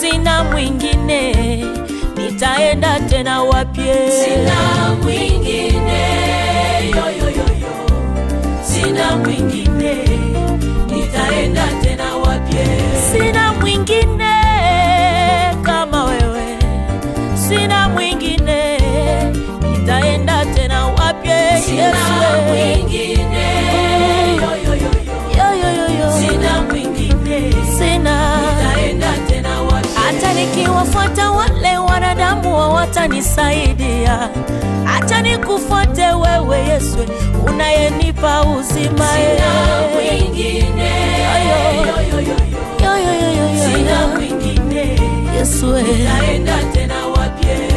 sina mwingine, nitaenda tena wapye? Sina mwingine, yo, yo, yo, yo. Sina mwingine, nitaenda tena wapye? Sina mwingine kama wewe, sina mwingine, nitaenda tena wapye? Sina Yesu, mwingine, yo, yo, yo, yo. yo, yo, yo, yo. Sina mwingine, sina nitaenda tena wapye? hata nikiwafuata wale wanadamu hawatanisaidia, hata nikufuate wewe Yesu unayenipa uzima. Sina eh. mwingine, Yo, yo. yo, yo, yo, yo. Yo, yo, yo, yo, yo, Sina yo. mwingine, Yesu eh. nitaenda tena wapye?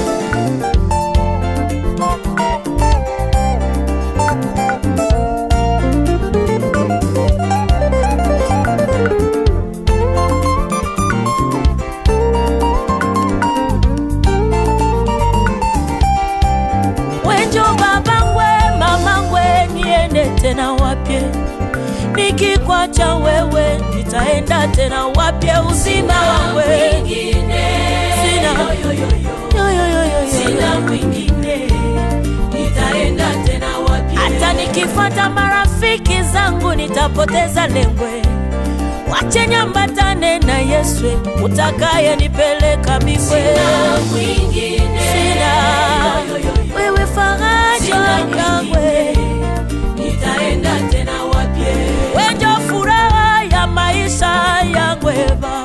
Wenjo babangwe mamangwe, niende tena wapye? Nikikwacha wewe nitaenda tena wapye? Uzima wangwe mwingine, Sina. yo, yo, yo, yo. Yo, yo, yo, yo, yo, Sina yo. mwingine, nitaenda tena wapye? hata nikifata marafiki zangu nitapoteza lengwe. Wache nyambatane na Yesu utakaye nipeleka mbingwe. Sina mwingine, Sina. yo, yo, yo, yo. Wewe faraja Sina yangwe, mwingine, nitaenda tena wapye? wenjo furaha ya maisha yangwe Baba,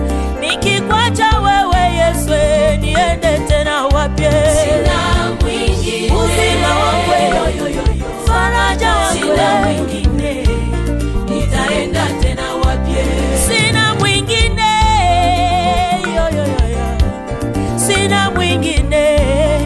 nikikwacha wewe Yesu niende tena wapye? Sina mwingine, Uzima wangu, yo, yo, yo, yo. Faraja Sina yangu mwingine, nitaenda tena wapye? sina mwingine yo, yo, yo, yo. sina mwingine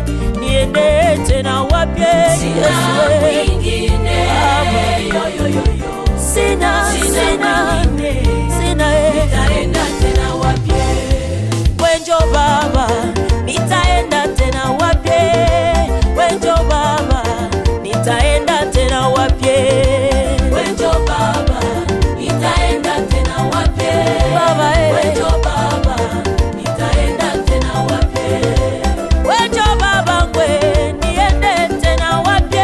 niende tena wapye Sina Yesu mwingine, Baba. yo, yo, yo, yo. sina Sina sina mwingine, sina eh. nitaenda tena wapye? wenjo baba nitaenda tena wapye wenjo baba nitaenda tena wapye Wenjo baba, nitaenda tena wapye? Baba, eh. Wenjo baba, nitaenda tena wapye? wenjo baba ngwe niende tena wapye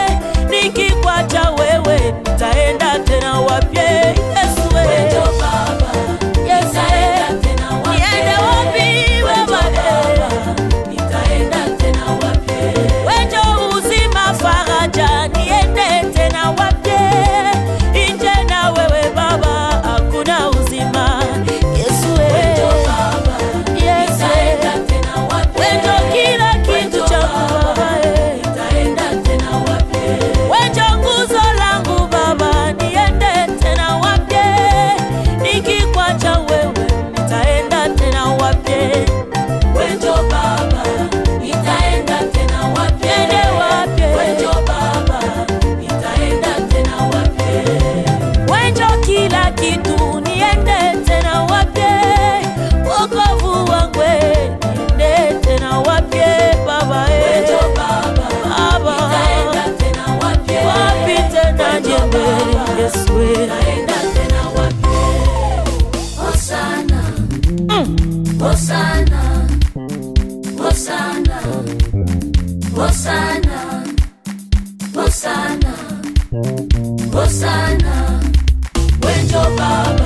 nikikwacha wewe nitaenda tena wapye Yesu we. Wenjo baba, Yesu nitaenda we. tena wapye? niende wapi Wenjo baba baba, nitaenda tena wapye? wenjo uzima faraja niende tena wapye inje na wewe baba hakuna uzima Yesu we. Wenjo baba, Yesu nitaenda we. tena wapye? wenjo kila kitu Wenjo changu baba eh. nitaenda tena wapye? wenjo nguzo langu baba niende tena wapye nikikwacha wewe nitaenda tena wapye Wenjo baba, nitaenda tena wapye? Niende wapye? Wenjo baba, nitaenda tena wapye? wenjo kila kitu niende tena wapye wokovu wangwe niende tena wapye baba Wenjo eh. baba, Baba. nitaenda tena wapye? wapi tena Wenjo jembe baba, Yesu eh. nitaenda tena wapye? Hosana, Hosana, Hosana, Hosana, Hosana, Hosana, Wenjo baba